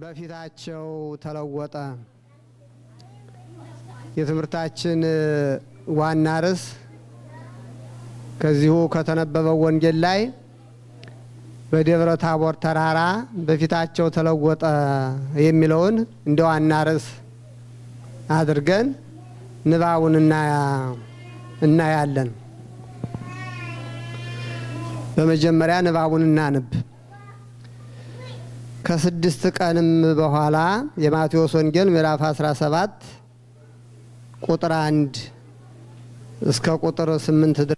በፊታቸው ተለወጠ። የትምህርታችን ዋና ርዕስ ከዚሁ ከተነበበው ወንጌል ላይ በደብረ ታቦር ተራራ በፊታቸው ተለወጠ የሚለውን እንደ ዋና ርዕስ አድርገን ንባቡን እናያለን። በመጀመሪያ ንባቡን እናንብ። ከስድስት ቀንም በኋላ የማቴዎስ ወንጌል ምዕራፍ 17 ቁጥር አንድ እስከ ቁጥር ስምንት ድረስ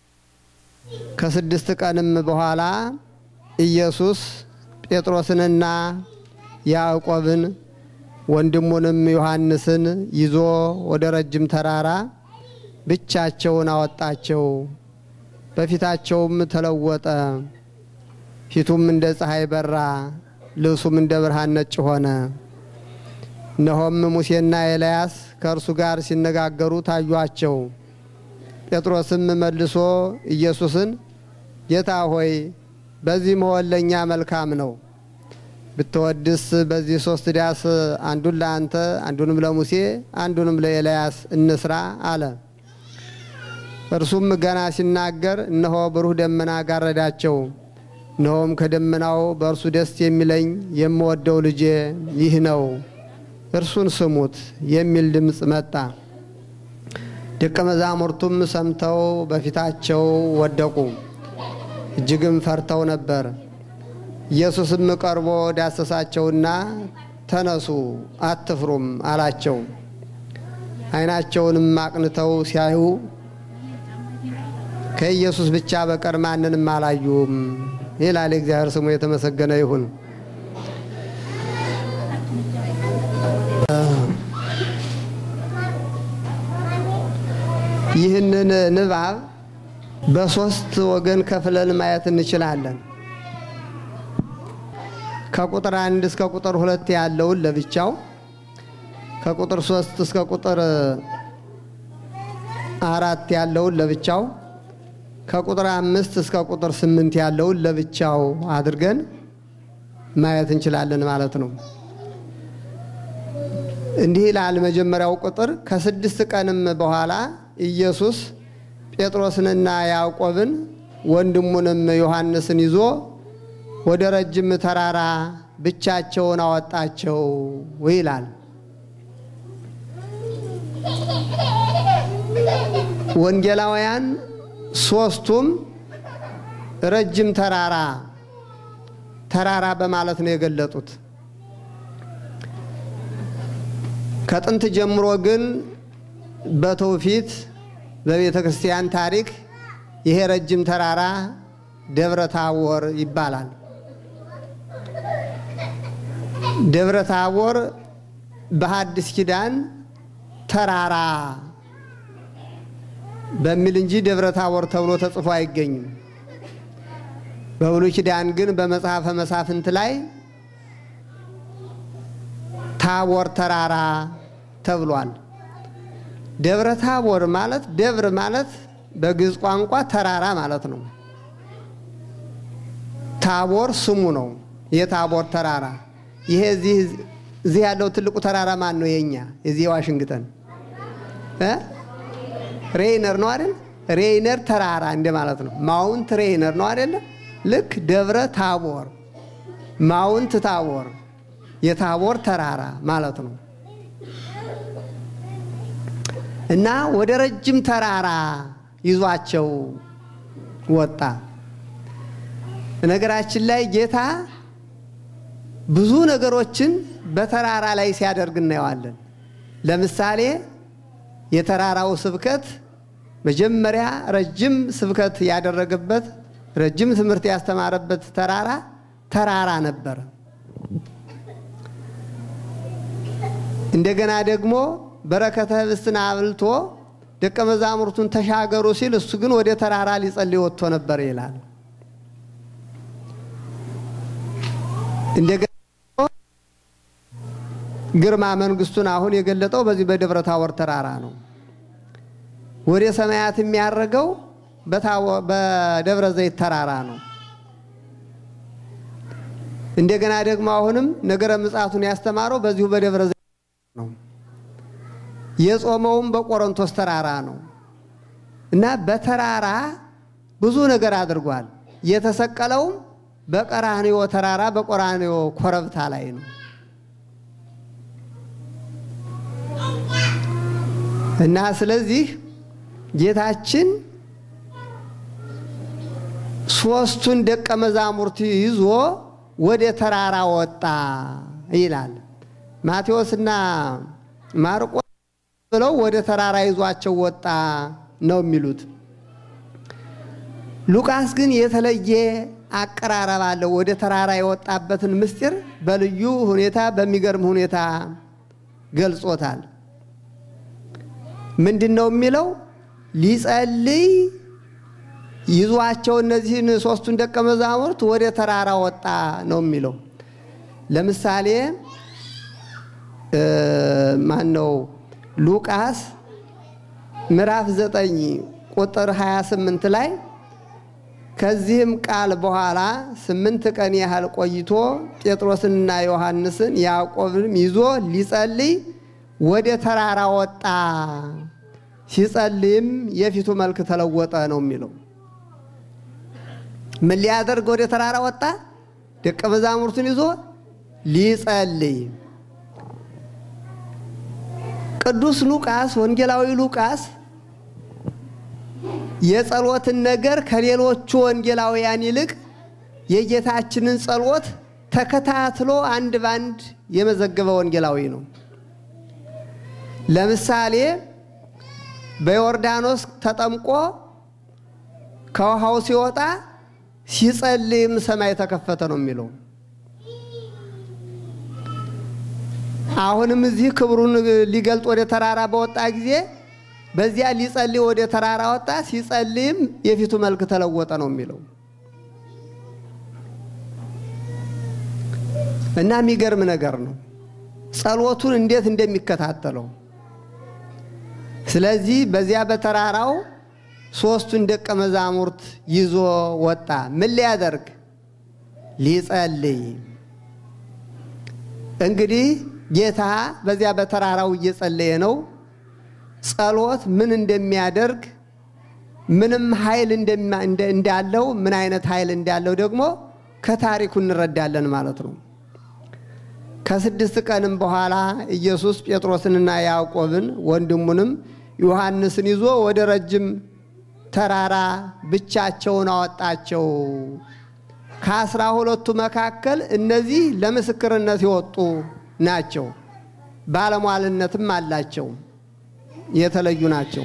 ከስድስት ቀንም በኋላ ኢየሱስ ጴጥሮስንና ያዕቆብን ወንድሙንም ዮሐንስን ይዞ ወደ ረጅም ተራራ ብቻቸውን አወጣቸው። በፊታቸውም ተለወጠ። ፊቱም እንደ ፀሐይ በራ፣ ልብሱም እንደ ብርሃን ነጭ ሆነ። እነሆም ሙሴና ኤልያስ ከእርሱ ጋር ሲነጋገሩ ታዩአቸው። ጴጥሮስም መልሶ ኢየሱስን ጌታ ሆይ በዚህ መሆን ለእኛ መልካም ነው። ብትወድስ በዚህ ሶስት ዳስ አንዱን ለአንተ፣ አንዱንም ለሙሴ፣ አንዱንም ለኤልያስ እንስራ አለ። እርሱም ገና ሲናገር እነሆ ብሩህ ደመና ጋረዳቸው። እነሆም ከደመናው በእርሱ ደስ የሚለኝ የምወደው ልጄ ይህ ነው፣ እርሱን ስሙት የሚል ድምፅ መጣ። ደቀ መዛሙርቱም ሰምተው በፊታቸው ወደቁ፣ እጅግም ፈርተው ነበር። ኢየሱስም ቀርቦ ዳሰሳቸውና ተነሱ፣ አትፍሩም አላቸው። ዓይናቸውንም አቅንተው ሲያዩ ከኢየሱስ ብቻ በቀር ማንንም አላዩም ይላል። እግዚአብሔር ስሙ የተመሰገነ ይሁን። ይህንን ንባብ በሶስት ወገን ከፍለን ማየት እንችላለን። ከቁጥር አንድ እስከ ቁጥር ሁለት ያለውን ለብቻው፣ ከቁጥር ሶስት እስከ ቁጥር አራት ያለውን ለብቻው ከቁጥር አምስት እስከ ቁጥር ስምንት ያለውን ለብቻው አድርገን ማየት እንችላለን ማለት ነው። እንዲህ ይላል መጀመሪያው ቁጥር ከስድስት ቀንም በኋላ ኢየሱስ ጴጥሮስንና ያዕቆብን ወንድሙንም ዮሐንስን ይዞ ወደ ረጅም ተራራ ብቻቸውን አወጣቸው ይላል። ወንጌላውያን ሶስቱም ረጅም ተራራ ተራራ በማለት ነው የገለጡት። ከጥንት ጀምሮ ግን በትውፊት በቤተ ክርስቲያን ታሪክ ይሄ ረጅም ተራራ ደብረ ታቦር ይባላል። ደብረ ታቦር በሐዲስ ኪዳን ተራራ በሚል እንጂ ደብረ ታቦር ተብሎ ተጽፎ አይገኝም። በብሉይ ኪዳን ግን በመጽሐፈ መሳፍንት ላይ ታቦር ተራራ ተብሏል። ደብረ ታቦር ማለት ደብር ማለት በግዕዝ ቋንቋ ተራራ ማለት ነው። ታቦር ስሙ ነው። የታቦር ተራራ ይሄ እዚህ ያለው ትልቁ ተራራ ማን ነው? የኛ የዚህ የዋሽንግተን ሬይነር ነው አይደል? ሬይነር ተራራ እንደ ማለት ነው። ማውንት ሬይነር ነው አይደለ? ልክ ደብረ ታቦር ማውንት ታቦር የታቦር ተራራ ማለት ነው። እና ወደ ረጅም ተራራ ይዟቸው ወጣ። ነገራችን ላይ ጌታ ብዙ ነገሮችን በተራራ ላይ ሲያደርግ እናየዋለን። ለምሳሌ የተራራው ስብከት መጀመሪያ ረጅም ስብከት ያደረገበት ረጅም ትምህርት ያስተማረበት ተራራ ተራራ ነበረ። እንደገና ደግሞ በረከተ ኅብስትን አብልቶ ደቀ መዛሙርቱን ተሻገሩ ሲል እሱ ግን ወደ ተራራ ሊጸልይ ወጥቶ ነበር ይላል። እንደገና ግርማ መንግስቱን አሁን የገለጠው በዚህ በደብረ ታቦር ተራራ ነው። ወደ ሰማያት የሚያረገው በደብረ ዘይት ተራራ ነው። እንደገና ደግሞ አሁንም ነገረ ምጽአቱን ያስተማረው በዚሁ በደብረ ዘይት ነው። የጾመውም በቆሮንቶስ ተራራ ነው እና በተራራ ብዙ ነገር አድርጓል። የተሰቀለውም በቀራንዮ ተራራ በቀራንዮ ኮረብታ ላይ ነው እና ስለዚህ ጌታችን ሶስቱን ደቀ መዛሙርት ይዞ ወደ ተራራ ወጣ ይላል። ማቴዎስና ማርቆስ ብለው ወደ ተራራ ይዟቸው ወጣ ነው የሚሉት። ሉቃስ ግን የተለየ አቀራረብ አለው። ወደ ተራራ የወጣበትን ምስጢር በልዩ ሁኔታ በሚገርም ሁኔታ ገልጾታል። ምንድን ነው የሚለው? ሊጸልይ ይዟቸው እነዚህን ሶስቱን ደቀ መዛሙርት ወደ ተራራ ወጣ ነው የሚለው። ለምሳሌ ማን ነው ሉቃስ ምዕራፍ 9 ቁጥር 28 ላይ ከዚህም ቃል በኋላ ስምንት ቀን ያህል ቆይቶ ጴጥሮስንና ዮሐንስን ያዕቆብንም ይዞ ሊጸልይ ወደ ተራራ ወጣ፣ ሲጸልይም የፊቱ መልክ ተለወጠ ነው የሚለው። ምን ሊያደርግ ወደ ተራራ ወጣ? ደቀ መዛሙርቱን ይዞ ሊጸልይ። ቅዱስ ሉቃስ ወንጌላዊ ሉቃስ የጸሎትን ነገር ከሌሎቹ ወንጌላውያን ይልቅ የጌታችንን ጸሎት ተከታትሎ አንድ ባንድ የመዘገበ ወንጌላዊ ነው። ለምሳሌ በዮርዳኖስ ተጠምቆ ከውሃው ሲወጣ ሲጸልይም ሰማይ ተከፈተ ነው የሚለው። አሁንም እዚህ ክብሩን ሊገልጥ ወደ ተራራ በወጣ ጊዜ በዚያ ሊጸልይ ወደ ተራራ ወጣ፣ ሲጸልይም የፊቱ መልክ ተለወጠ ነው የሚለው እና የሚገርም ነገር ነው ጸሎቱን እንዴት እንደሚከታተለው። ስለዚህ በዚያ በተራራው ሶስቱን ደቀ መዛሙርት ይዞ ወጣ። ምን ሊያደርግ? ሊጸልይ። እንግዲህ ጌታ በዚያ በተራራው እየጸለየ ነው። ጸሎት ምን እንደሚያደርግ ምንም ኃይል እንዳለው ምን አይነት ኃይል እንዳለው ደግሞ ከታሪኩ እንረዳለን ማለት ነው። ከስድስት ቀንም በኋላ ኢየሱስ ጴጥሮስንና ያዕቆብን ወንድሙንም ዮሐንስን ይዞ ወደ ረጅም ተራራ ብቻቸውን አወጣቸው። ከአስራ ሁለቱ መካከል እነዚህ ለምስክርነት የወጡ ናቸው። ባለሟልነትም አላቸው። የተለዩ ናቸው።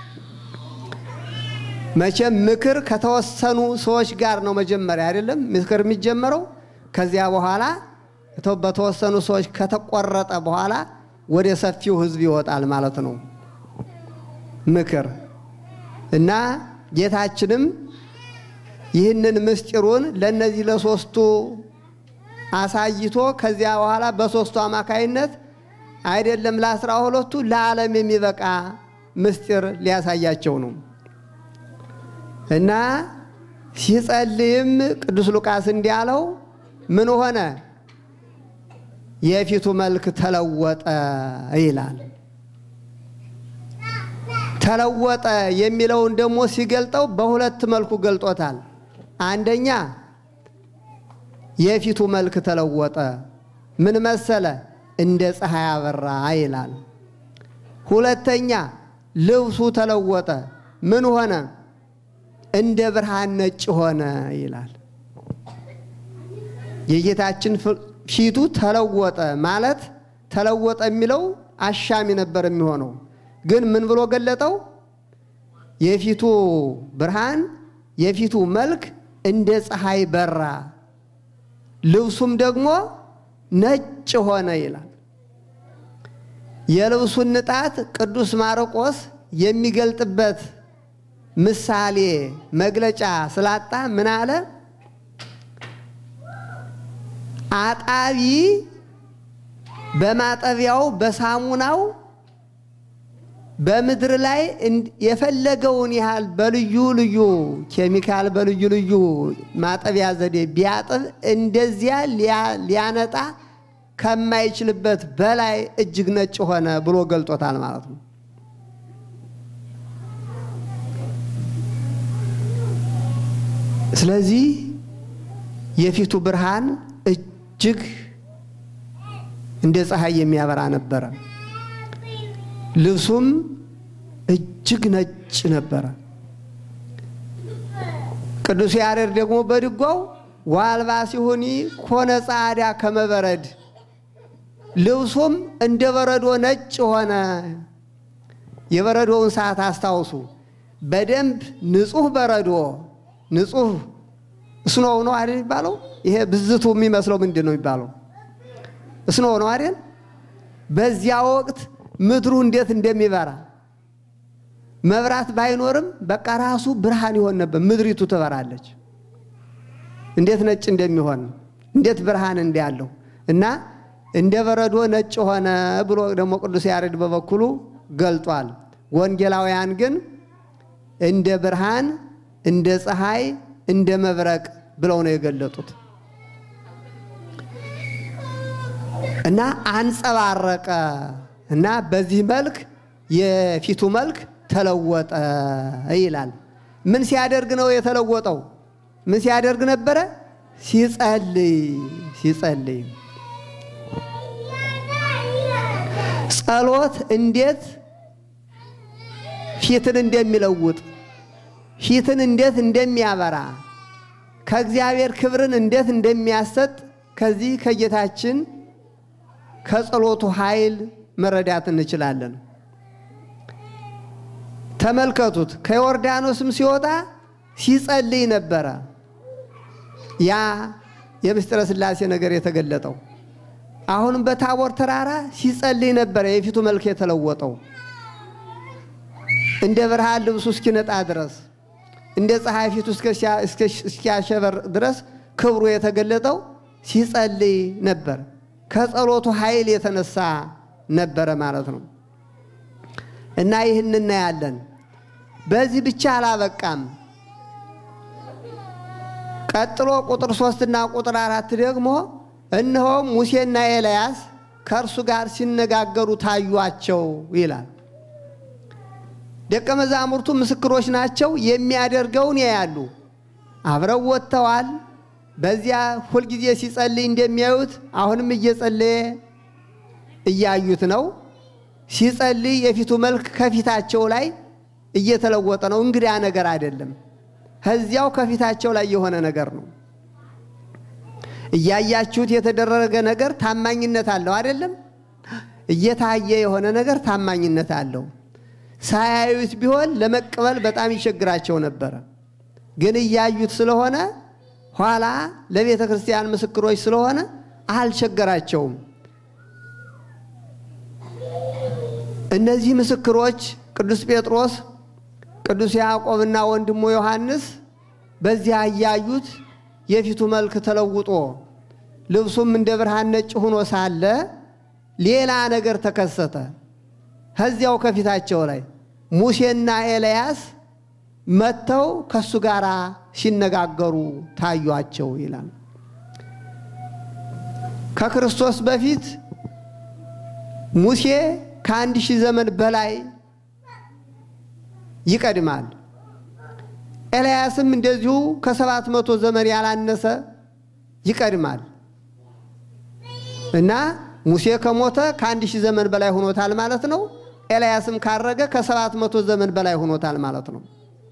መቼም ምክር ከተወሰኑ ሰዎች ጋር ነው መጀመሪያ አይደለም ምክር የሚጀመረው። ከዚያ በኋላ በተወሰኑ ሰዎች ከተቆረጠ በኋላ ወደ ሰፊው ሕዝብ ይወጣል ማለት ነው ምክር እና ጌታችንም ይህንን ምስጢሩን ለእነዚህ ለሶስቱ አሳይቶ ከዚያ በኋላ በሶስቱ አማካይነት አይደለም ለአስራ ሁለቱ ለዓለም የሚበቃ ምስጢር ሊያሳያቸው ነው እና ሲጸልይም ቅዱስ ሉቃስ እንዲያለው ምን ሆነ? የፊቱ መልክ ተለወጠ ይላል። ተለወጠ የሚለውን ደግሞ ሲገልጠው በሁለት መልኩ ገልጦታል። አንደኛ የፊቱ መልክ ተለወጠ፣ ምን መሰለ? እንደ ፀሐይ አበራ ይላል። ሁለተኛ ልብሱ ተለወጠ፣ ምን ሆነ? እንደ ብርሃን ነጭ ሆነ ይላል። የጌታችን ፊቱ ተለወጠ ማለት ተለወጠ የሚለው አሻሚ ነበር የሚሆነው ግን ምን ብሎ ገለጠው? የፊቱ ብርሃን የፊቱ መልክ እንደ ፀሐይ በራ፣ ልብሱም ደግሞ ነጭ ሆነ ይላል። የልብሱን ንጣት ቅዱስ ማርቆስ የሚገልጥበት ምሳሌ መግለጫ ስላጣ ምን አለ? አጣቢ በማጠቢያው በሳሙናው በምድር ላይ የፈለገውን ያህል በልዩ ልዩ ኬሚካል በልዩ ልዩ ማጠቢያ ዘዴ ቢያጥብ እንደዚያ ሊያነጣ ከማይችልበት በላይ እጅግ ነጭ ሆነ ብሎ ገልጦታል ማለት ነው። ስለዚህ የፊቱ ብርሃን እጅግ እንደ ፀሐይ የሚያበራ ነበረ። ልብሱም እጅግ ነጭ ነበረ። ቅዱስ ያሬድ ደግሞ በድጓው ዋልባ ሲሆኒ ኮነ ጻዳ ከመበረድ ልብሱም እንደ በረዶ ነጭ ሆነ። የበረዶውን ሰዓት አስታውሱ። በደንብ ንጹህ በረዶ ንጹህ እስኖው ነው አይደል የሚባለው? ይሄ ብዝቱ የሚመስለው ምንድን ነው የሚባለው? እስኖው ነው አይደል? በዚያ ወቅት ምድሩ እንዴት እንደሚበራ መብራት ባይኖርም በቃ ራሱ ብርሃን ይሆን ነበር። ምድሪቱ ትበራለች። እንዴት ነጭ እንደሚሆን እንዴት ብርሃን እንዳለው እና እንደ በረዶ ነጭ ሆነ ብሎ ደግሞ ቅዱስ ያሬድ በበኩሉ ገልጧል። ወንጌላውያን ግን እንደ ብርሃን፣ እንደ ፀሐይ፣ እንደ መብረቅ ብለው ነው የገለጡት እና አንጸባረቀ እና በዚህ መልክ የፊቱ መልክ ተለወጠ ይላል። ምን ሲያደርግ ነው የተለወጠው? ምን ሲያደርግ ነበረ? ሲጸልይ ሲጸልይ ጸሎት እንዴት ፊትን እንደሚለውጥ ፊትን እንዴት እንደሚያበራ ከእግዚአብሔር ክብርን እንዴት እንደሚያሰጥ ከዚህ ከጌታችን ከጸሎቱ ኃይል መረዳት እንችላለን። ተመልከቱት። ከዮርዳኖስም ሲወጣ ሲጸልይ ነበረ። ያ የምስጢረ ሥላሴ ነገር የተገለጠው አሁንም በታቦር ተራራ ሲጸልይ ነበረ። የፊቱ መልክ የተለወጠው እንደ ብርሃን ልብሱ እስኪነጣ ድረስ እንደ ፀሐይ ፊቱ እስኪያሸበር ድረስ ክብሩ የተገለጠው ሲጸልይ ነበር። ከጸሎቱ ኃይል የተነሳ ነበረ ማለት ነው። እና ይህን እናያለን። በዚህ ብቻ አላበቃም። ቀጥሎ ቁጥር ሶስትና ቁጥር አራት ደግሞ እነሆም ሙሴና ኤልያስ ከእርሱ ጋር ሲነጋገሩ ታዩአቸው ይላል። ደቀ መዛሙርቱ ምስክሮች ናቸው። የሚያደርገውን ያያሉ። አብረው ወጥተዋል። በዚያ ሁልጊዜ ሲጸልይ እንደሚያዩት አሁንም እየጸለየ እያዩት ነው። ሲጸልይ የፊቱ መልክ ከፊታቸው ላይ እየተለወጠ ነው። እንግዳ ነገር አይደለም። ከዚያው ከፊታቸው ላይ የሆነ ነገር ነው። እያያችሁት የተደረገ ነገር ታማኝነት አለው አይደለም? እየታየ የሆነ ነገር ታማኝነት አለው። ሳያዩት ቢሆን ለመቀበል በጣም ይቸግራቸው ነበረ። ግን እያዩት ስለሆነ ኋላ ለቤተ ክርስቲያን ምስክሮች ስለሆነ አልቸገራቸውም። እነዚህ ምስክሮች ቅዱስ ጴጥሮስ፣ ቅዱስ ያዕቆብና ወንድሙ ዮሐንስ በዚያ እያዩት የፊቱ መልክ ተለውጦ ልብሱም እንደ ብርሃን ነጭ ሆኖ ሳለ ሌላ ነገር ተከሰተ። ከዚያው ከፊታቸው ላይ ሙሴና ኤልያስ መጥተው ከእሱ ጋር ሲነጋገሩ ታዩአቸው ይላል። ከክርስቶስ በፊት ሙሴ ከአንድ ሺህ ዘመን በላይ ይቀድማል። ኤልያስም እንደዚሁ ከሰባት መቶ ዘመን ያላነሰ ይቀድማል እና ሙሴ ከሞተ ከአንድ ሺህ ዘመን በላይ ሆኖታል ማለት ነው። ኤልያስም ካረገ ከሰባት መቶ ዘመን በላይ ሆኖታል ማለት ነው።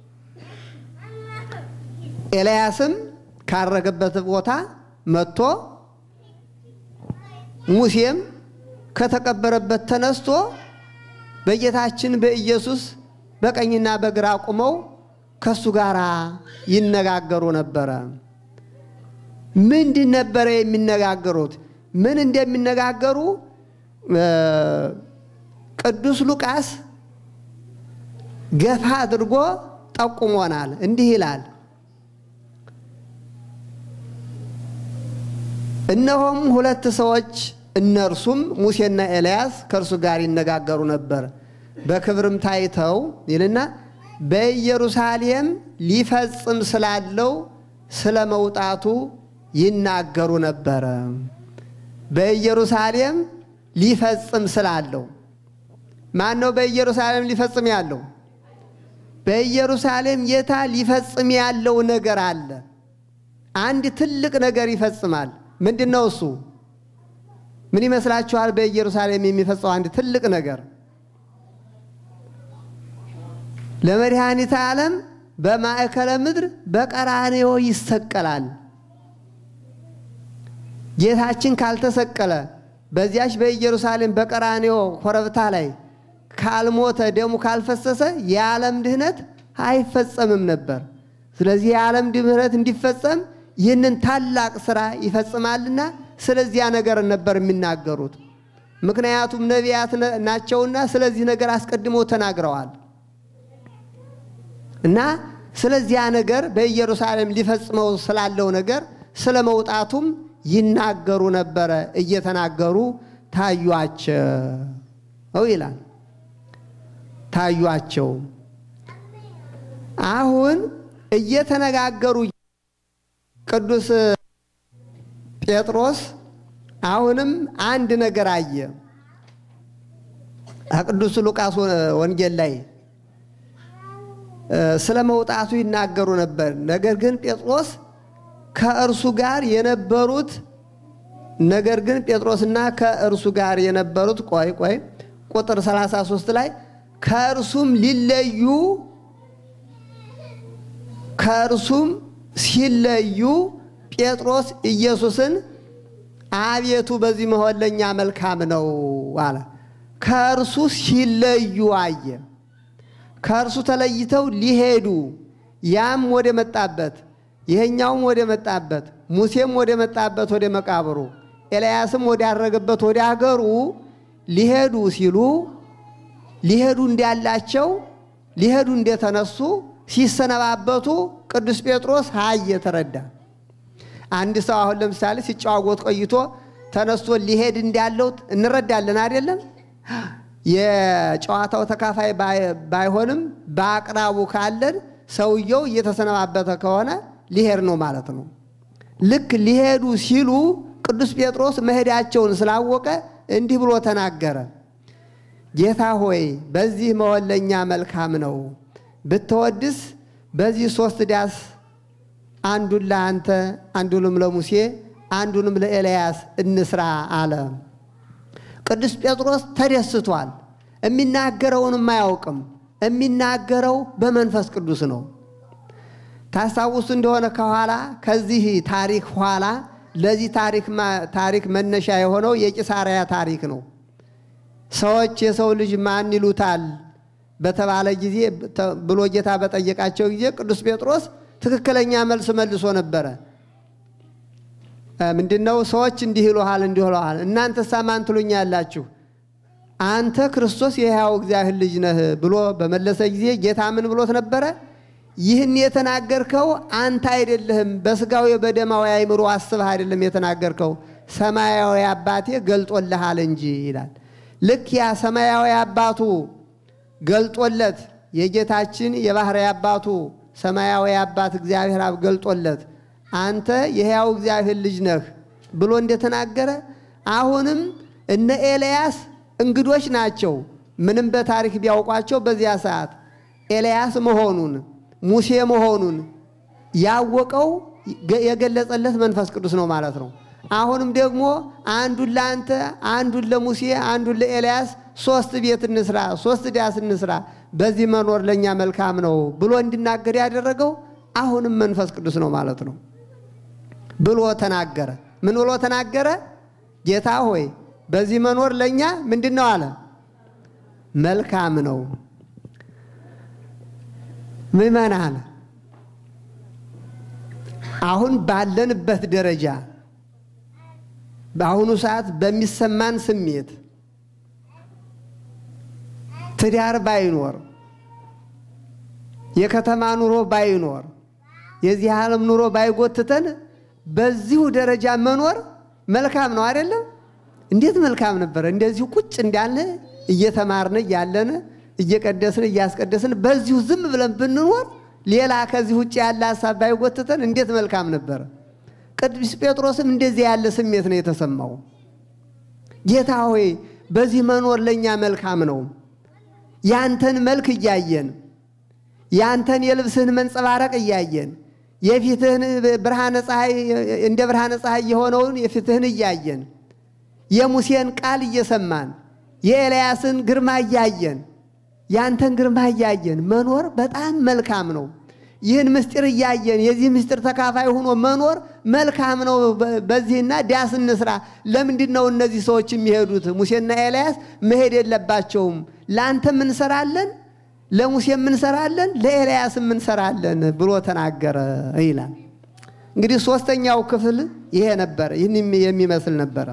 ኤልያስም ካረገበት ቦታ መጥቶ ሙሴም ከተቀበረበት ተነስቶ በጌታችን በኢየሱስ በቀኝና በግራ ቆመው ከሱ ጋር ይነጋገሩ ነበረ። ምንድን ነበረ የሚነጋገሩት? ምን እንደሚነጋገሩ ቅዱስ ሉቃስ ገፋ አድርጎ ጠቁሞናል። እንዲህ ይላል እነሆም ሁለት ሰዎች እነርሱም ሙሴና ኤልያስ ከእርሱ ጋር ይነጋገሩ ነበር። በክብርም ታይተው ይልና በኢየሩሳሌም ሊፈጽም ስላለው ስለ መውጣቱ ይናገሩ ነበረ። በኢየሩሳሌም ሊፈጽም ስላለው ማን ነው? በኢየሩሳሌም ሊፈጽም ያለው በኢየሩሳሌም ጌታ ሊፈጽም ያለው ነገር አለ። አንድ ትልቅ ነገር ይፈጽማል። ምንድን ነው እሱ? ምን ይመስላችኋል? በኢየሩሳሌም የሚፈጸው አንድ ትልቅ ነገር ለመድኃኒተ ዓለም በማዕከለ ምድር በቀራንዮ ይሰቀላል። ጌታችን ካልተሰቀለ በዚያች በኢየሩሳሌም በቀራንዮ ኮረብታ ላይ ካልሞተ ደሙ ካልፈሰሰ የዓለም ድህነት አይፈጸምም ነበር። ስለዚህ የዓለም ድህነት እንዲፈጸም ይህንን ታላቅ ስራ ይፈጽማልና ስለዚያ ነገር ነበር የሚናገሩት። ምክንያቱም ነቢያት ናቸውና ስለዚህ ነገር አስቀድሞ ተናግረዋል። እና ስለዚያ ነገር በኢየሩሳሌም ሊፈጽመው ስላለው ነገር ስለ መውጣቱም ይናገሩ ነበረ። እየተናገሩ ታዩአቸው ይላል። ታዩአቸው። አሁን እየተነጋገሩ ቅዱስ ጴጥሮስ አሁንም አንድ ነገር አየ። ከቅዱስ ሉቃስ ወንጌል ላይ ስለ መውጣቱ ይናገሩ ነበር። ነገር ግን ጴጥሮስ ከእርሱ ጋር የነበሩት ነገር ግን ጴጥሮስና ከእርሱ ጋር የነበሩት ቆይ ቆይ ቁጥር 33 ላይ ከእርሱም ሊለዩ ከእርሱም ሲለዩ ጴጥሮስ ኢየሱስን አቤቱ በዚህ መሆን ለእኛ መልካም ነው አለ። ከእርሱ ሲለዩ አየ። ከእርሱ ተለይተው ሊሄዱ ያም ወደ መጣበት ይሄኛውም ወደ መጣበት ሙሴም ወደ መጣበት ወደ መቃብሩ ኤልያስም ወዳረገበት ወደ አገሩ ሊሄዱ ሲሉ ሊሄዱ እንዳላቸው ሊሄዱ እንደተነሱ ሲሰነባበቱ ቅዱስ ጴጥሮስ አየ፣ ተረዳ። አንድ ሰው አሁን ለምሳሌ ሲጨዋወት ቆይቶ ተነስቶ ሊሄድ እንዳለው እንረዳለን አይደለም? የጨዋታው ተካፋይ ባይሆንም በአቅራቡ ካለን ሰውየው እየተሰነባበተ ከሆነ ሊሄድ ነው ማለት ነው። ልክ ሊሄዱ ሲሉ ቅዱስ ጴጥሮስ መሄዳቸውን ስላወቀ እንዲህ ብሎ ተናገረ። ጌታ ሆይ በዚህ መሆን ለእኛ መልካም ነው። ብትወድስ በዚህ ሦስት ዳስ አንዱን ለአንተ፣ አንዱንም ለሙሴ፣ አንዱንም ለኤልያስ እንስራ አለ። ቅዱስ ጴጥሮስ ተደስቷል። የሚናገረውንም አያውቅም። የሚናገረው በመንፈስ ቅዱስ ነው። ታስታውሱ እንደሆነ ከኋላ ከዚህ ታሪክ ኋላ ለዚህ ታሪክ መነሻ የሆነው የቂሳርያ ታሪክ ነው። ሰዎች የሰው ልጅ ማን ይሉታል በተባለ ጊዜ ብሎ ጌታ በጠየቃቸው ጊዜ ቅዱስ ጴጥሮስ ትክክለኛ መልስ መልሶ ነበረ። ምንድነው? ሰዎች እንዲህ ይሉሃል፣ እንዲህ ይሉሃል። እናንተሳ ማን ትሉኛላችሁ? አንተ ክርስቶስ የሕያው እግዚአብሔር ልጅ ነህ ብሎ በመለሰ ጊዜ ጌታ ምን ብሎት ነበረ? ይህን የተናገርከው አንተ አይደለህም፣ በስጋዊ በደማዊ አእምሮ አስበህ አይደለም የተናገርከው፣ ሰማያዊ አባቴ ገልጦልሃል እንጂ ይላል። ልክ ያ ሰማያዊ አባቱ ገልጦለት የጌታችን የባሕርይ አባቱ ሰማያዊ አባት እግዚአብሔር አብ ገልጦለት አንተ የሕያው እግዚአብሔር ልጅ ነህ ብሎ እንደተናገረ አሁንም እነ ኤልያስ እንግዶች ናቸው። ምንም በታሪክ ቢያውቋቸው በዚያ ሰዓት ኤልያስ መሆኑን ሙሴ መሆኑን ያወቀው የገለጸለት መንፈስ ቅዱስ ነው ማለት ነው። አሁንም ደግሞ አንዱን ለአንተ፣ አንዱን ለሙሴ፣ አንዱን ለኤልያስ ሶስት ቤት እንስራ፣ ሶስት ዳስ እንስራ፣ በዚህ መኖር ለእኛ መልካም ነው ብሎ እንዲናገር ያደረገው አሁንም መንፈስ ቅዱስ ነው ማለት ነው ብሎ ተናገረ። ምን ብሎ ተናገረ? ጌታ ሆይ በዚህ መኖር ለእኛ ምንድን ነው አለ? መልካም ነው። ምእመናን አሁን ባለንበት ደረጃ በአሁኑ ሰዓት በሚሰማን ስሜት ትዳር ባይኖር፣ የከተማ ኑሮ ባይኖር፣ የዚህ ዓለም ኑሮ ባይጎትተን በዚሁ ደረጃ መኖር መልካም ነው አይደለም? እንዴት መልካም ነበረ! እንደዚሁ ቁጭ እንዳለ እየተማርን እያለን እየቀደስን እያስቀደስን በዚሁ ዝም ብለን ብንኖር ሌላ ከዚህ ውጭ ያለ ሀሳብ ባይጎትተን እንዴት መልካም ነበረ። ቅዱስ ጴጥሮስም እንደዚህ ያለ ስሜት ነው የተሰማው። ጌታ ሆይ በዚህ መኖር ለእኛ መልካም ነው። ያንተን መልክ እያየን ያንተን የልብስህን መንጸባረቅ እያየን የፊትህን ብርሃነ ፀሐይ እንደ ብርሃነ ፀሐይ የሆነውን የፊትህን እያየን የሙሴን ቃል እየሰማን የኤልያስን ግርማ እያየን ያንተን ግርማ እያየን መኖር በጣም መልካም ነው። ይህን ምስጢር እያየን የዚህ ምስጢር ተካፋይ ሆኖ መኖር መልካም ነው። በዚህና ዳስ እንስራ። ለምንድን ነው እነዚህ ሰዎች የሚሄዱት? ሙሴና ኤልያስ መሄድ የለባቸውም። ለአንተም እንሰራለን፣ ለሙሴም እንሰራለን፣ ለኤልያስም እንሰራለን ብሎ ተናገረ ይላል። እንግዲህ ሶስተኛው ክፍል ይሄ ነበረ። ይህን የሚመስል ነበረ።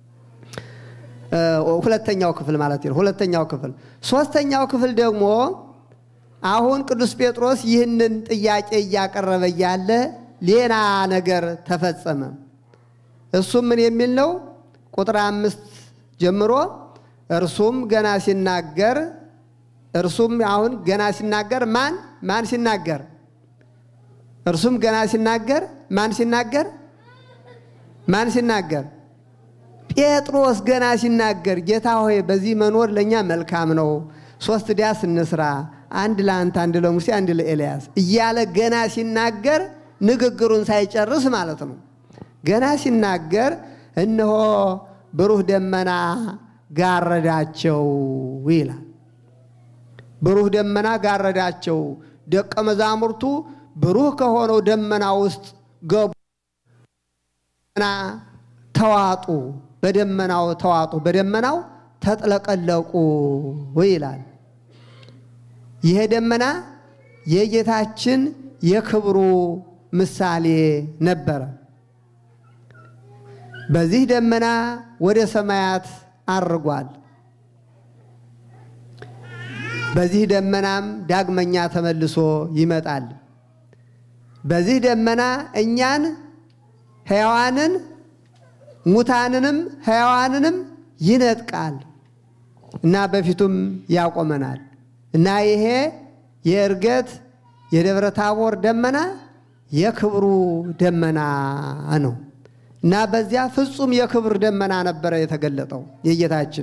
ሁለተኛው ክፍል ማለት ነው። ሁለተኛው ክፍል ሶስተኛው ክፍል ደግሞ አሁን ቅዱስ ጴጥሮስ ይህንን ጥያቄ እያቀረበ እያለ ሌላ ነገር ተፈጸመ። እሱም ምን የሚል ነው? ቁጥር አምስት ጀምሮ እርሱም ገና ሲናገር እርሱም አሁን ገና ሲናገር ማን ማን ሲናገር እርሱም ገና ሲናገር ማን ሲናገር ማን ሲናገር ጴጥሮስ ገና ሲናገር ጌታ ሆይ በዚህ መኖር ለእኛ መልካም ነው፣ ሶስት ዳስ እንስራ፣ አንድ ለአንተ፣ አንድ ለሙሴ፣ አንድ ለኤልያስ እያለ ገና ሲናገር ንግግሩን ሳይጨርስ ማለት ነው። ገና ሲናገር እነሆ ብሩህ ደመና ጋረዳቸው ይላል። ብሩህ ደመና ጋረዳቸው። ደቀ መዛሙርቱ ብሩህ ከሆነው ደመና ውስጥ ገቡ፣ ተዋጡ በደመናው ተዋጡ፣ በደመናው ተጥለቀለቁ ይላል። ይሄ ደመና የጌታችን የክብሩ ምሳሌ ነበረ። በዚህ ደመና ወደ ሰማያት አርጓል። በዚህ ደመናም ዳግመኛ ተመልሶ ይመጣል። በዚህ ደመና እኛን ሕያዋንን ሙታንንም ሕያዋንንም ይነጥቃል እና በፊቱም ያቆመናል እና ይሄ የእርገት የደብረ ታቦር ደመና የክብሩ ደመና ነው እና በዚያ ፍጹም የክብር ደመና ነበረ የተገለጠው የጌታችን።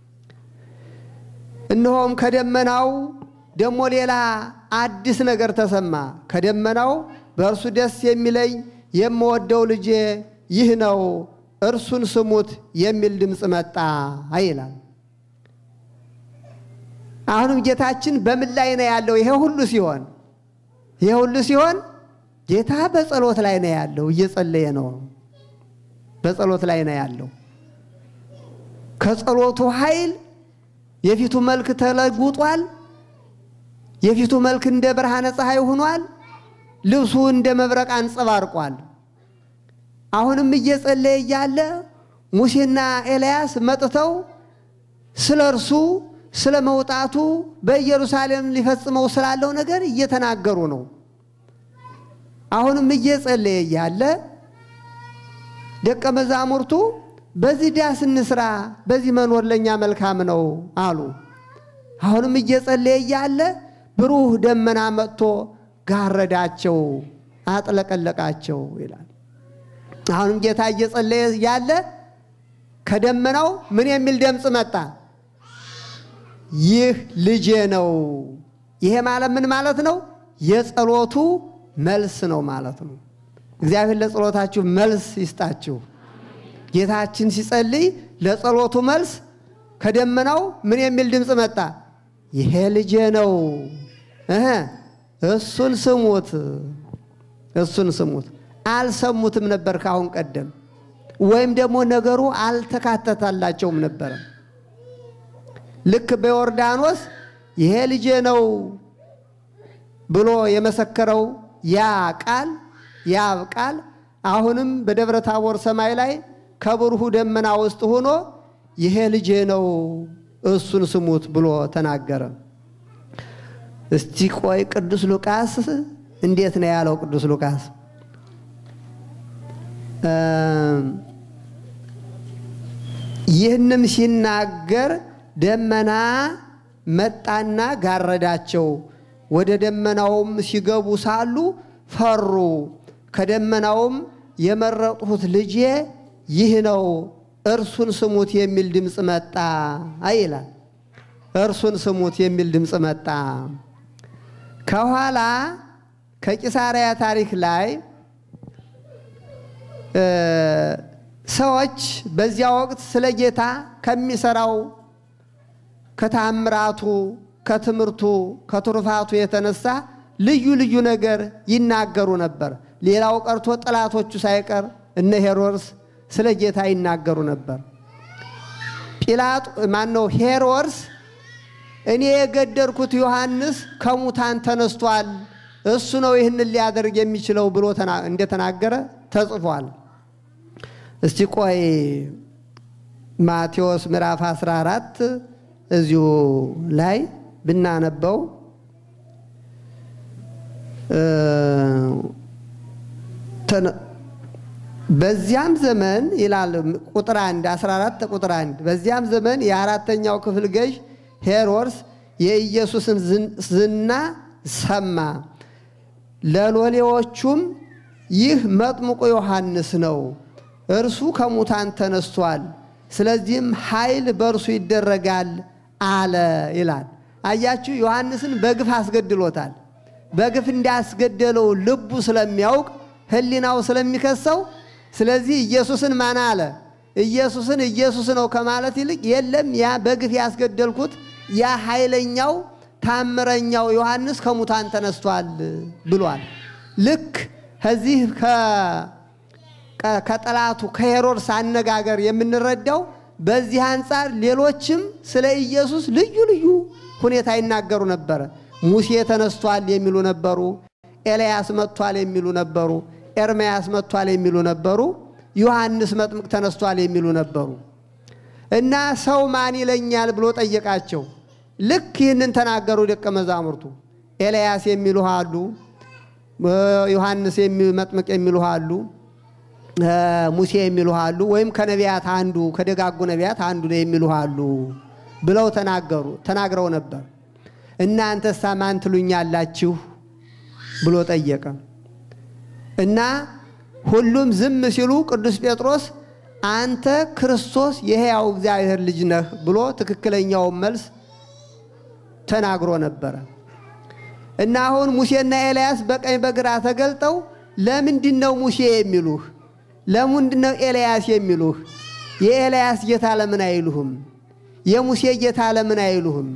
እነሆም ከደመናው ደግሞ ሌላ አዲስ ነገር ተሰማ። ከደመናው በእርሱ ደስ የሚለኝ የምወደው ልጄ ይህ ነው እርሱን ስሙት የሚል ድምፅ መጣ ይላል። አሁንም ጌታችን በምን ላይ ነው ያለው? ይሄ ሁሉ ሲሆን ይሄ ሁሉ ሲሆን ጌታ በጸሎት ላይ ነው ያለው፣ እየጸለየ ነው። በጸሎት ላይ ነው ያለው። ከጸሎቱ ኃይል የፊቱ መልክ ተለውጧል። የፊቱ መልክ እንደ ብርሃነ ፀሐይ ሆኗል። ልብሱ እንደ መብረቅ አንጸባርቋል። አሁንም እየጸለየ እያለ ሙሴና ኤልያስ መጥተው ስለ እርሱ ስለ መውጣቱ በኢየሩሳሌም ሊፈጽመው ስላለው ነገር እየተናገሩ ነው። አሁንም እየጸለየ እያለ ደቀ መዛሙርቱ በዚህ ዳስ እንስራ፣ በዚህ መኖር ለእኛ መልካም ነው አሉ። አሁንም እየጸለየ እያለ ብሩህ ደመና መጥቶ ጋረዳቸው፣ አጥለቀለቃቸው ይላል። አሁንም ጌታ እየጸለየ ያለ ከደመናው ምን የሚል ድምፅ መጣ? ይህ ልጄ ነው። ይሄ ማለት ምን ማለት ነው? የጸሎቱ መልስ ነው ማለት ነው። እግዚአብሔር ለጸሎታችሁ መልስ ይስጣችሁ። ጌታችን ሲጸልይ ለጸሎቱ መልስ ከደመናው ምን የሚል ድምፅ መጣ? ይሄ ልጄ ነው፣ እሱን ስሙት፣ እሱን ስሙት። አልሰሙትም ነበር ካሁን ቀደም ወይም ደግሞ ነገሩ አልተካተታላቸውም ነበረ። ልክ በዮርዳኖስ ይሄ ልጄ ነው ብሎ የመሰከረው ያ ቃል ያ ቃል አሁንም በደብረ ታቦር ሰማይ ላይ ከብሩሁ ደመና ውስጥ ሆኖ ይሄ ልጄ ነው እሱን ስሙት ብሎ ተናገረ። እስቲ ቆይ ቅዱስ ሉቃስ እንዴት ነው ያለው? ቅዱስ ሉቃስ ይህንም ሲናገር ደመና መጣና ጋረዳቸው። ወደ ደመናውም ሲገቡ ሳሉ ፈሩ። ከደመናውም የመረጥሁት ልጄ ይህ ነው፣ እርሱን ስሙት የሚል ድምፅ መጣ ይላል። እርሱን ስሙት የሚል ድምፅ መጣ። ከኋላ ከቂሳርያ ታሪክ ላይ ሰዎች በዚያ ወቅት ስለ ጌታ ከሚሰራው ከታምራቱ፣ ከትምህርቱ፣ ከትሩፋቱ የተነሳ ልዩ ልዩ ነገር ይናገሩ ነበር። ሌላው ቀርቶ ጠላቶቹ ሳይቀር እነ ሄሮድስ ስለ ጌታ ይናገሩ ነበር። ጲላጡ ማነው? ሄሮድስ እኔ የገደልኩት ዮሐንስ ከሙታን ተነስቷል፣ እሱ ነው ይህንን ሊያደርግ የሚችለው ብሎ እንደተናገረ ተጽፏል። እስቲ ቆይ ማቴዎስ ምዕራፍ 14 እዚሁ ላይ ብናነበው በዚያም ዘመን ይላል ቁጥር 1 14 ቁጥር 1 በዚያም ዘመን የአራተኛው ክፍል ገዥ ሄሮድስ የኢየሱስን ዝና ሰማ። ለሎሌዎቹም ይህ መጥምቁ ዮሐንስ ነው፣ እርሱ ከሙታን ተነስቷል፣ ስለዚህም ኃይል በእርሱ ይደረጋል አለ ይላል። አያችሁ፣ ዮሐንስን በግፍ አስገድሎታል። በግፍ እንዳስገደለው ልቡ ስለሚያውቅ ሕሊናው ስለሚከሰው፣ ስለዚህ ኢየሱስን ማን አለ? ኢየሱስን ኢየሱስ ነው ከማለት ይልቅ የለም ያ በግፍ ያስገደልኩት ያ ኃይለኛው ታምረኛው ዮሐንስ ከሙታን ተነስቷል ብሏል። ልክ ከዚህ ከጠላቱ ከሄሮድስ አነጋገር የምንረዳው በዚህ አንጻር ሌሎችም ስለ ኢየሱስ ልዩ ልዩ ሁኔታ ይናገሩ ነበረ። ሙሴ ተነስቷል የሚሉ ነበሩ። ኤልያስ መጥቷል የሚሉ ነበሩ። ኤርምያስ መጥቷል የሚሉ ነበሩ። ዮሐንስ መጥምቅ ተነስቷል የሚሉ ነበሩ። እና ሰው ማን ይለኛል ብሎ ጠየቃቸው። ልክ ይህንን ተናገሩ ደቀ መዛሙርቱ። ኤልያስ የሚሉ አሉ፣ ዮሐንስ መጥምቅ የሚሉ አሉ፣ ሙሴ የሚሉ አሉ፣ ወይም ከነቢያት አንዱ ከደጋጉ ነቢያት አንዱ ነው የሚሉ አሉ ብለው ተናገሩ ተናግረው ነበር። እናንተሳ ማን ትሉኛላችሁ ብሎ ጠየቀ እና ሁሉም ዝም ሲሉ ቅዱስ ጴጥሮስ አንተ ክርስቶስ የሕያው እግዚአብሔር ልጅ ነህ ብሎ ትክክለኛውን መልስ ተናግሮ ነበረ። እና አሁን ሙሴና ኤልያስ በቀኝ በግራ ተገልጠው ለምንድን ነው ሙሴ የሚሉህ? ለምንድን ነው ኤልያስ የሚሉህ? የኤልያስ ጌታ ለምን አይሉህም? የሙሴ ጌታ ለምን አይሉህም?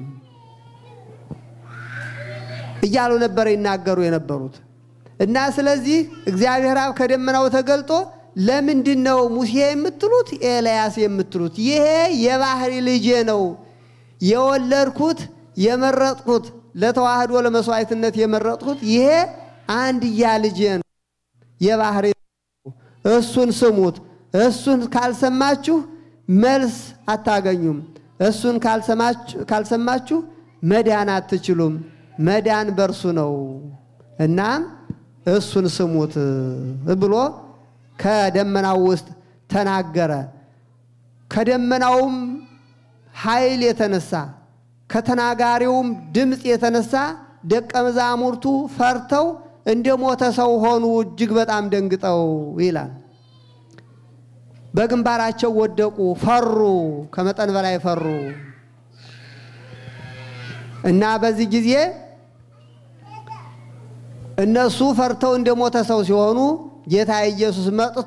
እያሉ ነበር ይናገሩ የነበሩት። እና ስለዚህ እግዚአብሔር አብ ከደመናው ተገልጦ ለምንድን ነው ሙሴ የምትሉት ኤልያስ የምትሉት? ይሄ የባህሪ ልጄ ነው የወለድኩት የመረጥኩት ለተዋህዶ ለመስዋዕትነት የመረጥኩት ይሄ አንድያ ልጄ ነው የባህሪ እሱን ስሙት። እሱን ካልሰማችሁ መልስ አታገኙም። እሱን ካልሰማችሁ መዳን አትችሉም። መዳን በእርሱ ነው። እናም እሱን ስሙት ብሎ ከደመናው ውስጥ ተናገረ። ከደመናውም ኃይል የተነሳ ከተናጋሪውም ድምፅ የተነሳ ደቀ መዛሙርቱ ፈርተው እንደ ሞተ ሰው ሆኑ፣ እጅግ በጣም ደንግጠው ይላል። በግንባራቸው ወደቁ፣ ፈሩ፣ ከመጠን በላይ ፈሩ እና በዚህ ጊዜ እነሱ ፈርተው እንደ ሞተ ሰው ሲሆኑ ጌታ ኢየሱስ መጥቶ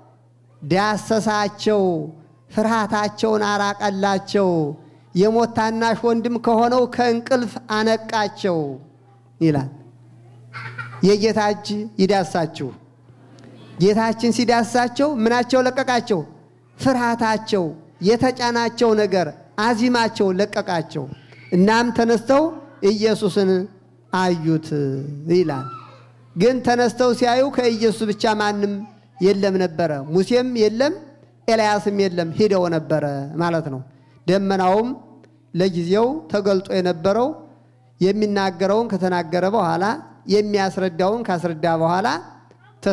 ዳሰሳቸው፣ ፍርሃታቸውን አራቀላቸው፣ የሞት ታናሽ ወንድም ከሆነው ከእንቅልፍ አነቃቸው ይላል። የጌታ እጅ ይዳሳችሁ። ጌታችን ሲዳሳቸው ምናቸው ለቀቃቸው? ፍርሃታቸው፣ የተጫናቸው ነገር አዚማቸው ለቀቃቸው። እናም ተነስተው ኢየሱስን አዩት ይላል። ግን ተነስተው ሲያዩ ከኢየሱስ ብቻ ማንም የለም ነበረ። ሙሴም የለም፣ ኤልያስም የለም፣ ሂደው ነበረ ማለት ነው። ደመናውም ለጊዜው ተገልጦ የነበረው የሚናገረውን ከተናገረ በኋላ የሚያስረዳውን ካስረዳ በኋላ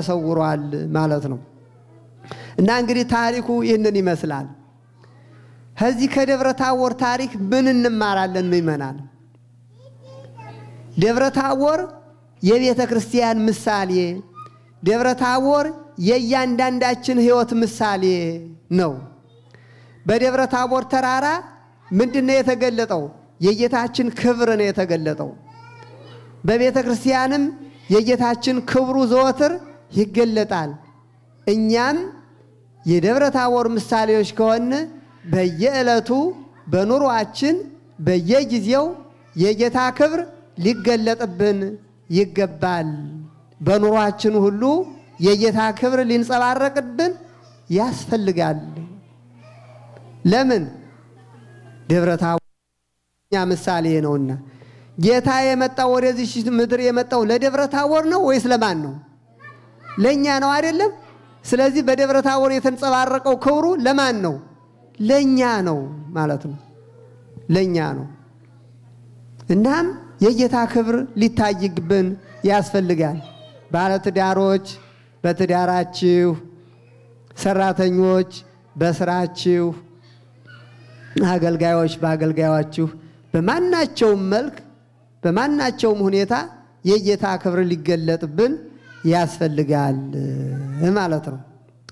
ተሰውሯል ማለት ነው። እና እንግዲህ ታሪኩ ይህንን ይመስላል። ከዚህ ከደብረ ታቦር ታሪክ ምን እንማራለን ምእመናን? ደብረ ታቦር የቤተ ክርስቲያን ምሳሌ፣ ደብረ ታቦር የእያንዳንዳችን ሕይወት ምሳሌ ነው። በደብረ ታቦር ተራራ ምንድን ነው የተገለጠው? የጌታችን ክብር ነው የተገለጠው። በቤተ ክርስቲያንም የጌታችን ክብሩ ዘወትር ይገለጣል። እኛም የደብረ ታቦር ምሳሌዎች ከሆን በየዕለቱ በኑሯችን በየጊዜው የጌታ ክብር ሊገለጥብን ይገባል። በኑሯችን ሁሉ የጌታ ክብር ሊንጸባረቅብን ያስፈልጋል። ለምን? ደብረ ታቦር እኛ ምሳሌ ነውና። ጌታ የመጣው ወደዚህ ምድር የመጣው ለደብረ ታቦር ነው ወይስ ለማን ነው? ለእኛ ነው አይደለም? ስለዚህ በደብረ ታቦር የተንጸባረቀው ክብሩ ለማን ነው? ለእኛ ነው ማለት ነው። ለእኛ ነው። እናም የጌታ ክብር ሊታይብን ያስፈልጋል። ባለትዳሮች በትዳራችሁ፣ ሰራተኞች በስራችሁ፣ አገልጋዮች በአገልጋዮችሁ፣ በማናቸውም መልክ በማናቸውም ሁኔታ የጌታ ክብር ሊገለጥብን ያስፈልጋል ማለት ነው።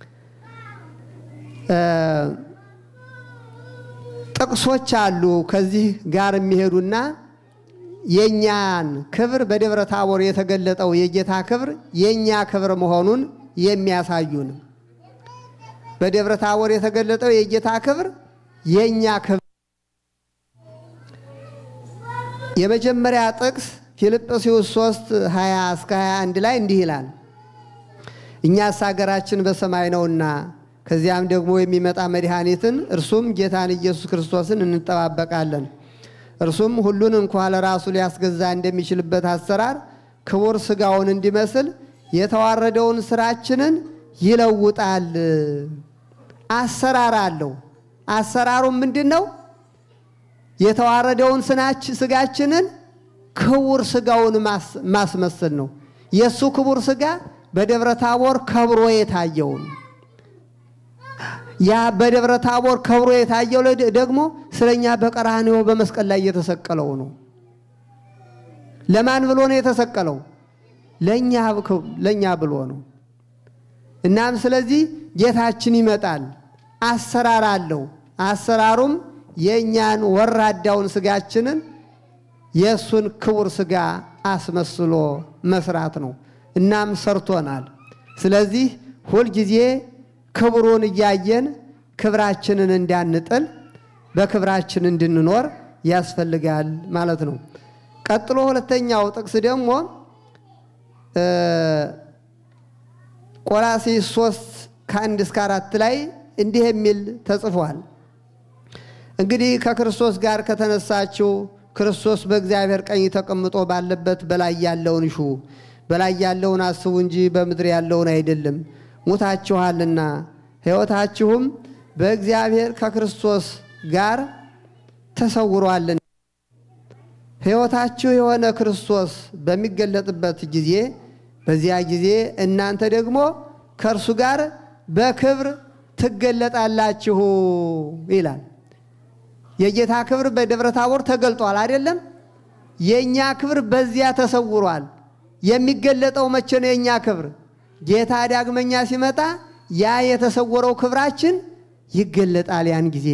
ጥቅሶች አሉ ከዚህ ጋር የሚሄዱና የእኛን ክብር በደብረ ታቦር የተገለጠው የጌታ ክብር የእኛ ክብር መሆኑን የሚያሳዩን በደብረ ታቦር የተገለጠው የጌታ ክብር የእኛ ክብር የመጀመሪያ ጥቅስ ፊልጵስዩስ 3 20 እስከ 21 ላይ እንዲህ ይላል፣ እኛስ ሀገራችን በሰማይ ነውና ከዚያም ደግሞ የሚመጣ መድኃኒትን እርሱም ጌታን ኢየሱስ ክርስቶስን እንጠባበቃለን። እርሱም ሁሉን እንኳ ለራሱ ሊያስገዛ እንደሚችልበት አሰራር ክቡር ሥጋውን እንዲመስል የተዋረደውን ስራችንን ይለውጣል። አሰራር አለው። አሰራሩም ምንድን ነው? የተዋረደውን ስጋችንን ክቡር ሥጋውን ማስመሰል ነው። የእሱ ክቡር ሥጋ በደብረ ታቦር ከብሮ የታየውን ያ በደብረ ታቦር ከብሮ የታየው ደግሞ ስለኛ በቀራንዮ በመስቀል ላይ የተሰቀለው ነው። ለማን ብሎ ነው የተሰቀለው? ለእኛ ብሎ ነው። እናም ስለዚህ ጌታችን ይመጣል። አሰራር አለው። አሰራሩም የእኛን ወራዳውን ስጋችንን የእሱን ክቡር ስጋ አስመስሎ መስራት ነው። እናም ሰርቶናል። ስለዚህ ሁልጊዜ ክብሩን እያየን ክብራችንን እንዳንጥል በክብራችን እንድንኖር ያስፈልጋል ማለት ነው። ቀጥሎ ሁለተኛው ጥቅስ ደግሞ ቆላስይስ ሶስት ከአንድ እስከ አራት ላይ እንዲህ የሚል ተጽፏል። እንግዲህ ከክርስቶስ ጋር ከተነሳችው ክርስቶስ በእግዚአብሔር ቀኝ ተቀምጦ ባለበት በላይ ያለውን ሹ በላይ ያለውን አስቡ እንጂ በምድር ያለውን አይደለም። ሙታችኋልና ሕይወታችሁም በእግዚአብሔር ከክርስቶስ ጋር ተሰውሯልና ሕይወታችሁ የሆነ ክርስቶስ በሚገለጥበት ጊዜ በዚያ ጊዜ እናንተ ደግሞ ከእርሱ ጋር በክብር ትገለጣላችሁ ይላል። የጌታ ክብር በደብረ ታቦር ተገልጧል አይደለም? የእኛ ክብር በዚያ ተሰውሯል። የሚገለጠው መቼ ነው? የእኛ ክብር ጌታ ዳግመኛ ሲመጣ ያ የተሰወረው ክብራችን ይገለጣል። ያን ጊዜ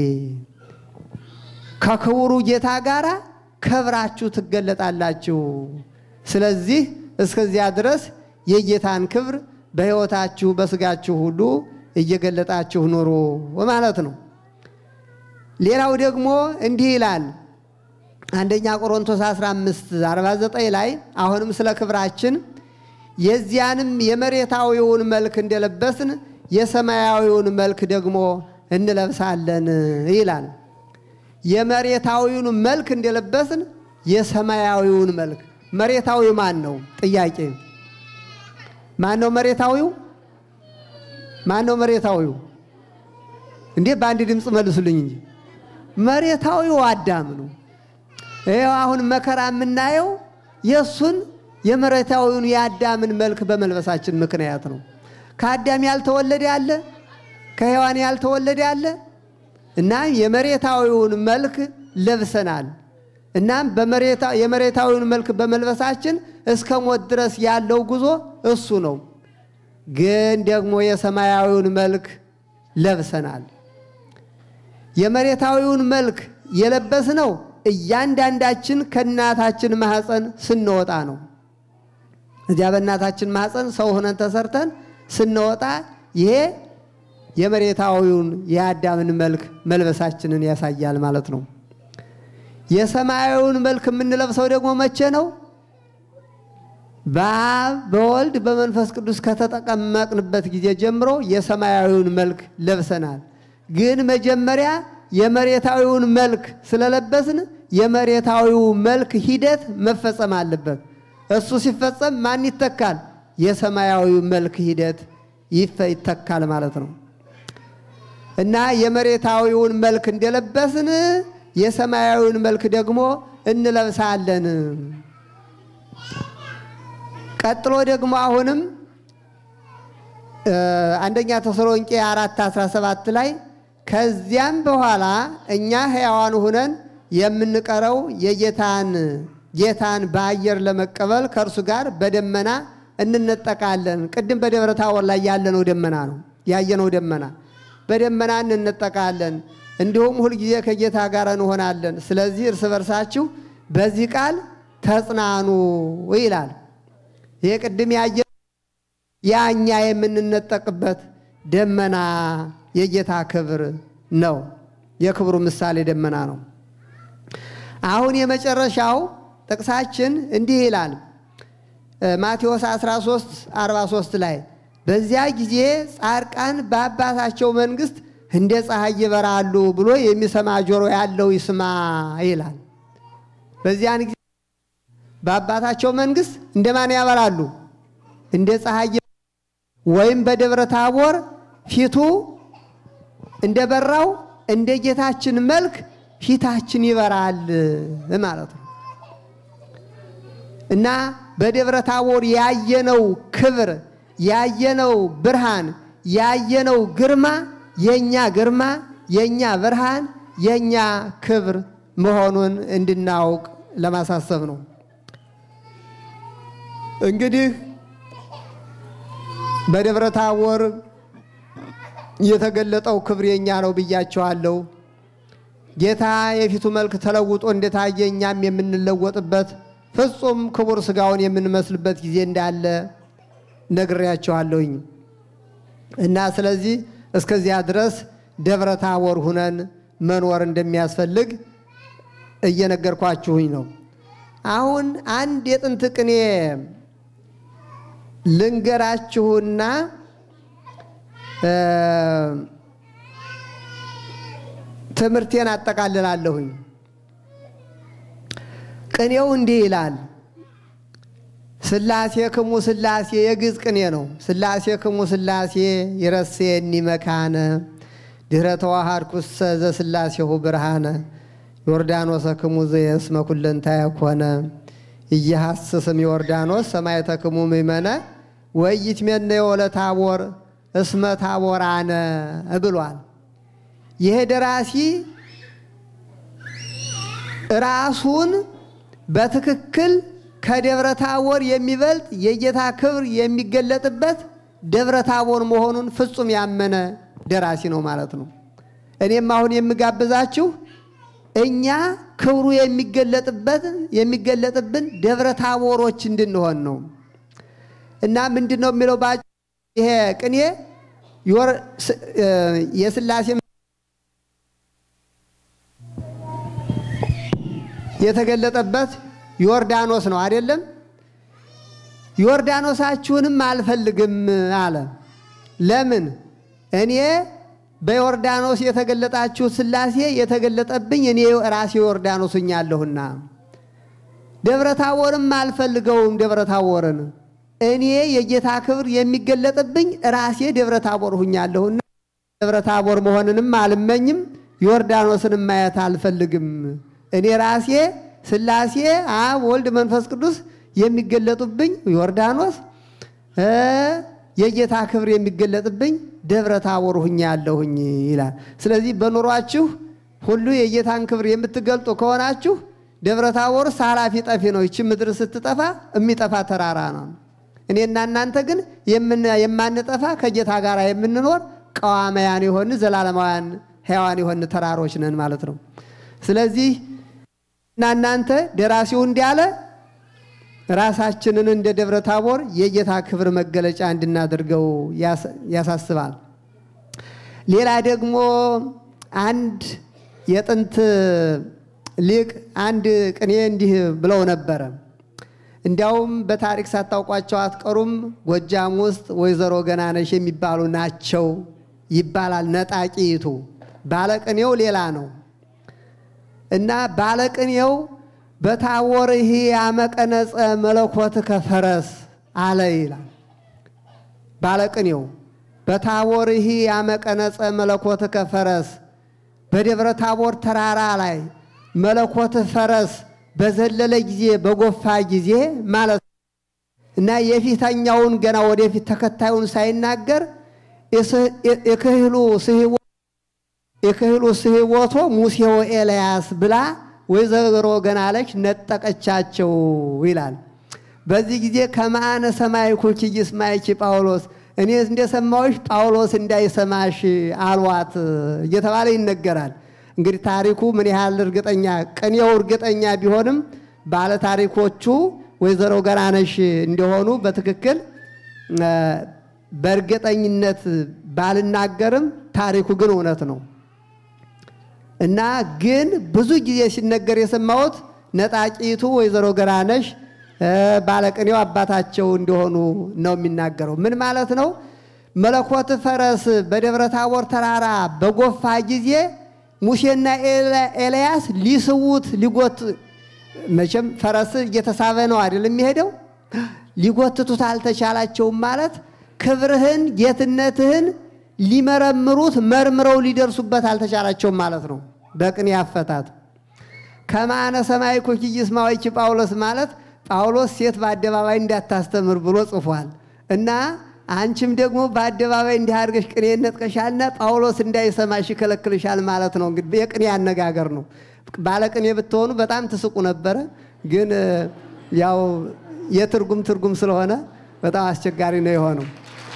ከክቡሩ ጌታ ጋር ከብራችሁ ትገለጣላችሁ። ስለዚህ እስከዚያ ድረስ የጌታን ክብር በሕይወታችሁ በስጋችሁ ሁሉ እየገለጣችሁ ኑሩ ማለት ነው። ሌላው ደግሞ እንዲህ ይላል አንደኛ ቆሮንቶስ 15 49 ላይ አሁንም ስለ ክብራችን የዚያንም የመሬታዊውን መልክ እንደለበስን የሰማያዊውን መልክ ደግሞ እንለብሳለን ይላል። የመሬታዊውን መልክ እንደለበስን የሰማያዊውን መልክ መሬታዊው ማን ነው? ጥያቄ ማን ነው መሬታዊው? ማን ነው መሬታዊው? እንዴ በአንድ ድምፅ መልሱልኝ እንጂ መሬታዊው አዳም ነው። ይኸው አሁን መከራ የምናየው የእሱን የመሬታዊውን የአዳምን መልክ በመልበሳችን ምክንያት ነው። ከአዳም ያልተወለደ ያለ ከሔዋን ያልተወለደ ያለ እና የመሬታዊውን መልክ ለብሰናል። እናም የመሬታዊውን መልክ በመልበሳችን እስከ ሞት ድረስ ያለው ጉዞ እሱ ነው። ግን ደግሞ የሰማያዊውን መልክ ለብሰናል። የመሬታዊውን መልክ የለበስነው እያንዳንዳችን ከእናታችን ማኅፀን ስንወጣ ነው። እዚያ በእናታችን ማኅፀን ሰው ሆነን ተሰርተን ስንወጣ ይሄ የመሬታዊውን የአዳምን መልክ መልበሳችንን ያሳያል ማለት ነው። የሰማያዊውን መልክ የምንለብሰው ደግሞ መቼ ነው? በአብ በወልድ በመንፈስ ቅዱስ ከተጠቀመቅንበት ጊዜ ጀምሮ የሰማያዊውን መልክ ለብሰናል። ግን መጀመሪያ የመሬታዊውን መልክ ስለለበስን የመሬታዊው መልክ ሂደት መፈጸም አለበት። እሱ ሲፈጸም ማን ይተካል? የሰማያዊው መልክ ሂደት ይተካል ማለት ነው። እና የመሬታዊውን መልክ እንደለበስን የሰማያዊውን መልክ ደግሞ እንለብሳለን። ቀጥሎ ደግሞ አሁንም አንደኛ ተሰሎንቄ አራት 17 ላይ ከዚያም በኋላ እኛ ሕያዋን ሁነን የምንቀረው የጌታን ጌታን በአየር ለመቀበል ከእርሱ ጋር በደመና እንነጠቃለን። ቅድም በደብረ ታቦር ላይ ያለነው ደመና ነው ያየነው ደመና በደመና እንነጠቃለን። እንዲሁም ሁልጊዜ ከጌታ ጋር እንሆናለን። ስለዚህ እርስ በርሳችሁ በዚህ ቃል ተጽናኑ ይላል። ይሄ ቅድም ያየ ያኛ የምንነጠቅበት ደመና የጌታ ክብር ነው። የክብሩ ምሳሌ ደመና ነው። አሁን የመጨረሻው ጥቅሳችን እንዲህ ይላል ማቴዎስ 13 43 ላይ በዚያ ጊዜ ጻድቃን በአባታቸው መንግሥት እንደ ፀሐይ ይበራሉ ብሎ የሚሰማ ጆሮ ያለው ይስማ ይላል። በዚያን ጊዜ በአባታቸው መንግሥት እንደማን ያበራሉ? እንደ ፀሐይ ወይም በደብረ ታቦር ፊቱ እንደበራው እንደ ጌታችን መልክ ፊታችን ይበራል ማለት ነው እና በደብረ ታቦር ያየነው ክብር ያየነው ብርሃን ያየነው ግርማ የኛ ግርማ የኛ ብርሃን የኛ ክብር መሆኑን እንድናውቅ ለማሳሰብ ነው። እንግዲህ በደብረ ታቦር የተገለጠው ክብር የኛ ነው ብያቸዋለሁ። ጌታ የፊቱ መልክ ተለውጦ እንደታየ እኛም የምንለወጥበት ፍጹም ክቡር ሥጋውን የምንመስልበት ጊዜ እንዳለ ነግሬያቸዋለሁኝ እና ስለዚህ እስከዚያ ድረስ ደብረ ታቦር ሁነን መኖር እንደሚያስፈልግ እየነገርኳችሁኝ ነው። አሁን አንድ የጥንት ቅኔ ልንገራችሁና ትምህርቴን አጠቃልላለሁኝ። ቅኔው እንዲህ ይላል። ስላሴ ክሙ ስላሴ የግዕዝ ቅኔ ነው። ስላሴ ክሙ ስላሴ ይረሴኒ መካነ ድኅረ ተዋሃድኩሰ ዘስላሴሁ ብርሃነ ዮርዳኖሰ ክሙ ዘየስመ ኩለንታየ ኮነ እየሐስስም ዮርዳኖስ ሰማዕተ ክሙ ምእመነ ወኢይትሜነዮ ለታቦር እስመ ታቦራነ ብሏል። ይሄ ደራሲ ራሱን በትክክል ከደብረ ታቦር የሚበልጥ የጌታ ክብር የሚገለጥበት ደብረ ታቦር መሆኑን ፍጹም ያመነ ደራሲ ነው ማለት ነው። እኔም አሁን የምጋብዛችሁ እኛ ክብሩ የሚገለጥበት የሚገለጥብን ደብረ ታቦሮች እንድንሆን ነው እና ምንድን ነው የሚለው ይሄ ቅኔ የስላሴ የተገለጠበት ዮርዳኖስ ነው አይደለም? ዮርዳኖሳችሁንም አልፈልግም አለ። ለምን? እኔ በዮርዳኖስ የተገለጣችሁ ስላሴ የተገለጠብኝ እኔ ራሴ ዮርዳኖስ ሁኛለሁና፣ ደብረ ታቦርም አልፈልገውም። ደብረ ታቦርን እኔ የጌታ ክብር የሚገለጥብኝ ራሴ ደብረ ታቦር ሁኛለሁና ደብረ ታቦር መሆንንም አልመኝም፣ ዮርዳኖስንም ማየት አልፈልግም። እኔ ራሴ ስላሴ አብ፣ ወልድ፣ መንፈስ ቅዱስ የሚገለጡብኝ ዮርዳኖስ የጌታ ክብር የሚገለጥብኝ ደብረ ታቦር ሁኜ ያለሁኝ ይላል። ስለዚህ በኑሯችሁ ሁሉ የጌታን ክብር የምትገልጡ ከሆናችሁ ደብረ ታቦርስ ኃላፊ ጠፊ ነው። ይቺ ምድር ስትጠፋ የሚጠፋ ተራራ ነው። እኔና እናንተ ግን የማንጠፋ ከጌታ ጋር የምንኖር ቀዋማያን የሆን ዘላለማውያን ሕያዋን የሆን ተራሮች ነን ማለት ነው። ስለዚህ እና እናንተ ደራሲው እንዲያለ ራሳችንን እንደ ደብረ ታቦር የጌታ ክብር መገለጫ እንድናደርገው ያሳስባል። ሌላ ደግሞ አንድ የጥንት ሊቅ አንድ ቅኔ እንዲህ ብለው ነበረ። እንዲያውም በታሪክ ሳታውቋቸው አትቀሩም። ጎጃም ውስጥ ወይዘሮ ገናነሽ የሚባሉ ናቸው ይባላል። ነጣቂቱ ባለቅኔው ሌላ ነው እና ባለቅኔው በታቦርህ ያመቀነጸ መለኮት ከፈረስ አለ ይላል። ባለቅኔው በታቦርህ ያመቀነጸ መለኮት ከፈረስ በደብረ ታቦር ተራራ ላይ መለኮት ፈረስ በዘለለ ጊዜ በጎፋ ጊዜ ማለት እና የፊተኛውን ገና ወደፊት ተከታዩን ሳይናገር የክህሉ ስህቦቶ ሙሴው ኤልያስ ብላ ወይዘሮ ገናለች ነጠቀቻቸው ይላል። በዚህ ጊዜ ከማአነ ሰማይኩ ይስማይኪ ጳውሎስ እኔ እንደሰማሁሽ ጳውሎስ እንዳይሰማሽ አልዋት እየተባለ ይነገራል። እንግዲህ ታሪኩ ምን ያህል እርግጠኛ ቅኔው እርግጠኛ ቢሆንም ባለ ታሪኮቹ ወይዘሮ ገናነሽ እንደሆኑ በትክክል በእርግጠኝነት ባልናገርም ታሪኩ ግን እውነት ነው እና ግን ብዙ ጊዜ ሲነገር የሰማሁት ነጣቂቱ ወይዘሮ ገናነሽ ባለቅኔው አባታቸው እንደሆኑ ነው የሚናገረው። ምን ማለት ነው? መለኮት ፈረስ በደብረ ታቦር ተራራ በጎፋ ጊዜ ሙሴና ኤልያስ ሊስዉት ሊጎት መቼም ፈረስ እየተሳበ ነው አይደል የሚሄደው። ሊጎትቱት አልተቻላቸውም ማለት ክብርህን ጌትነትህን ሊመረምሩት መርምረው ሊደርሱበት አልተቻላቸውም ማለት ነው። በቅኔ አፈታት ከማነ ሰማይ ኮኪይስ ማዋይቺ ጳውሎስ ማለት ጳውሎስ ሴት በአደባባይ እንዳታስተምር ብሎ ጽፏል እና አንቺም ደግሞ በአደባባይ እንዲህ አድርገሽ ቅኔ ነጥቀሻልና ጳውሎስ እንዳይሰማሽ ይከለክልሻል ማለት ነው። እንግዲህ የቅኔ አነጋገር ነው። ባለቅኔ ብትሆኑ በጣም ትስቁ ነበረ። ግን ያው የትርጉም ትርጉም ስለሆነ በጣም አስቸጋሪ ነው የሆነው።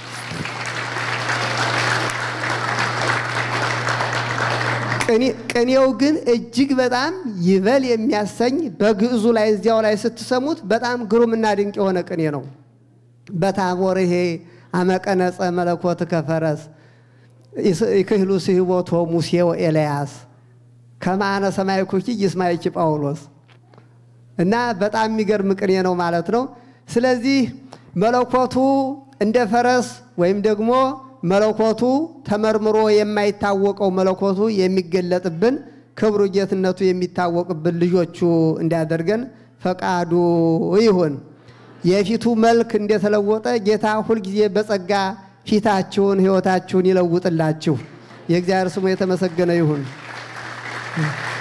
ቅኔው ግን እጅግ በጣም ይበል የሚያሰኝ በግዕዙ ላይ እዚያው ላይ ስትሰሙት በጣም ግሩምና ድንቅ የሆነ ቅኔ ነው። በታቦር ይሄ አመቀነጸ መለኮት ከፈረስ ይክህሉ ስህቦቶ ሙሴው ኤልያስ ከማነ ሰማይ ኩኪ ይስማይኪ ጳውሎስ እና በጣም የሚገርም ቅኔ ነው ማለት ነው። ስለዚህ መለኮቱ እንደ ፈረስ ወይም ደግሞ መለኮቱ ተመርምሮ የማይታወቀው መለኮቱ የሚገለጥብን ክብሩ ጌትነቱ የሚታወቅብን ልጆቹ እንዲያደርገን ፈቃዱ ይሁን። የፊቱ መልክ እንደተለወጠ ጌታ ሁልጊዜ በጸጋ ፊታችሁን ሕይወታችሁን ይለውጥላችሁ። የእግዚአብሔር ስሙ የተመሰገነ ይሁን።